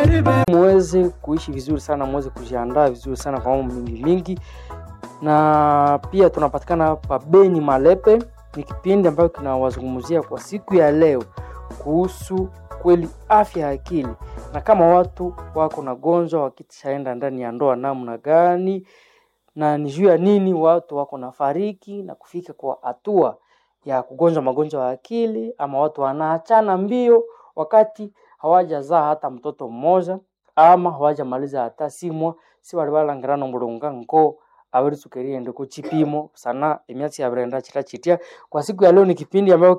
muweze kuishi vizuri sana, muweze kujiandaa vizuri sana kwa mambo mingi mingi, na pia tunapatikana pa Beni Malepe. Ni kipindi ambayo kinawazungumzia kwa siku ya leo kuhusu kweli afya ya akili, na kama watu wako na gonjwa wakishaenda ndani ya ndoa namna gani, na ni juu ya nini watu wako na fariki na kufika kwa hatua ya kugonjwa magonjwa ya akili, ama watu wanaachana mbio wakati hawajazaa hata mtoto mmoja ama hawajamaliza hata simwa si bali balangirana mulunga ngo abari sukeriende ku chipimo sana emyatsi yabrenda chita chitia kwa siku ya leo ni kipindi ambayo